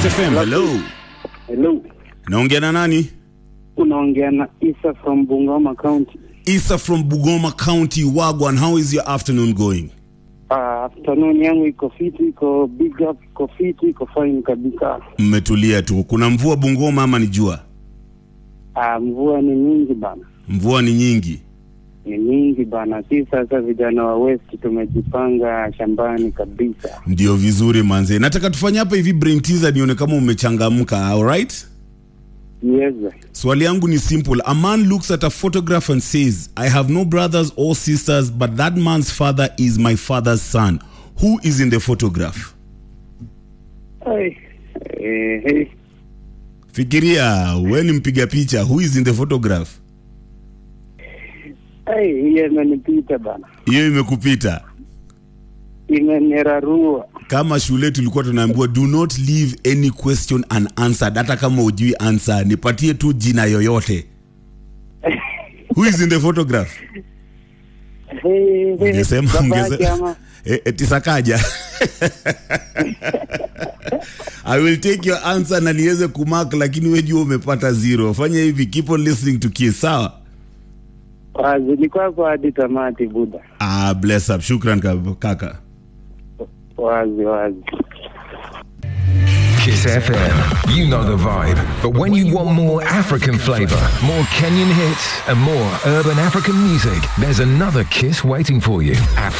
Kiss FM, hello. Hello. Naongea na nani? Unaongea na Isa from Bungoma County. Isa from Bugoma County, Wagwan. How is your afternoon going? Uh, afternoon yangu iko fiti, iko big up, iko fiti, iko fine kabisa. Mmetulia tu. Kuna mvua Bungoma ama ni jua? Uh, mvua ni nyingi bana, Mvua ni nyingi. ni nyingi bana. Si sasa vijana wa West tumejipanga shambani kabisa. Ndio vizuri manze. Nataka tufanye hapa hivi brain teaser nione kama umechangamka, all right? Yes. Swali yangu ni simple. A man looks at a photograph and says, I have no brothers or sisters, but that man's father is my father's son. Who is in the photograph? Hey. Eh, hey. Fikiria, we ni mpiga picha. Who is in the photograph? Hey, hiyo imenipita bana, Hiyo imekupita. imenirarua. Kama shule tulikuwa tunaambiwa do not leave any question unanswered. Hata kama ujui answer, nipatie tu jina yoyote. Who is in the photograph? Hey, hey. Ungesema Babake ungesema ama eh, eti Sakaja. I will take your answer na niweze kumark, lakini wewe jua umepata zero. Fanya hivi, keep on listening to Kiss, sawa? wazi ni kwako hadi tamati buda. Ah, bless up. Shukran ka- kaka. Wazi wazi. Kiss FM. You know the vibe. But when you want more African flavor, more Kenyan hits, and more urban African music, there's another Kiss waiting for you.